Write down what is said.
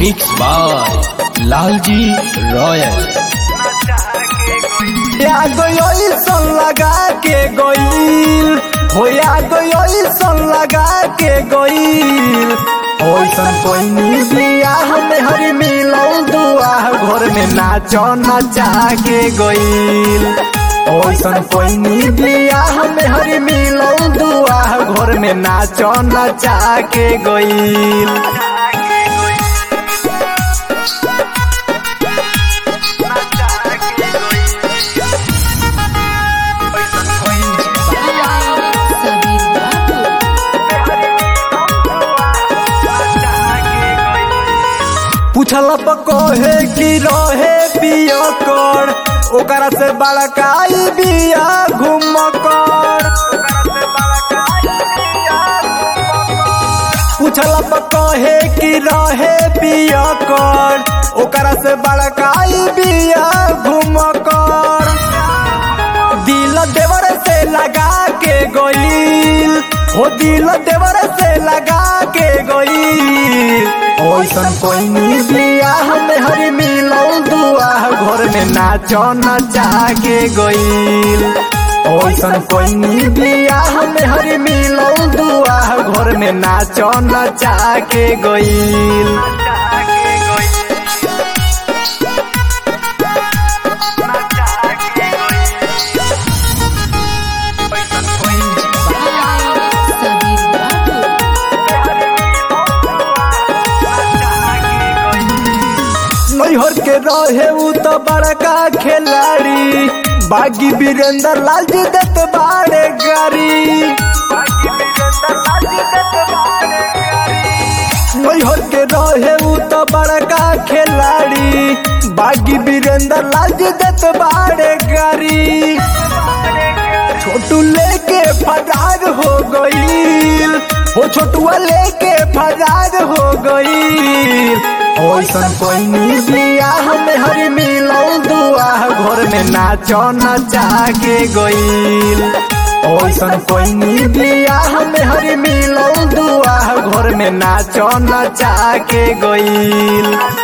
mix by Lalji royal या गई सन लगा के गईल हो या गई सन लगा के गईल ओइसन कोई बिया हमें हरी मिलौ दुआ घर में नाचो नचा के गईल ओइसन कोई बिया हमें हरी मिलौ दुआ घर में नाचो नचा के गईल सबीर बाबू पूछल कहे कि रहे पिया कर ओकरा से बड़काई बिया घूम कर पूछल कहे कि रहे पिया कर ओकरा से बड़काई बिया घूम कर दिल देवर से लगा के गईल हो दिल देवर से लगा के गईल ओइसन कोई बिया हमें हरी मिलौ दुआ घर में नाचो नचा के गईल ओइसन कोई बिया हमें हरी मिलौ दुआ घर में नाचो नचा के गईल सबीर बाबू नैहर के रहे उ तो बड़का खिलाड़ी बागी वीरेंद्र लाल जी दत बाड़े गाड़ी नैहर के रहे उ तो बड़का खिलाड़ी बागी वीरेंद्र लाल जी दत बाड़े गाड़ी छोटू लेके फरार हो गईल हो छोटुआ लेके फरार हो गईल ओइसन कोई बिया हमें हरी मिलौ दुआ घर में नाचो नचा के गईल ओइसन कोई बिया हमें हरी मिलौ दुआ घर में नाचो नचा के गईल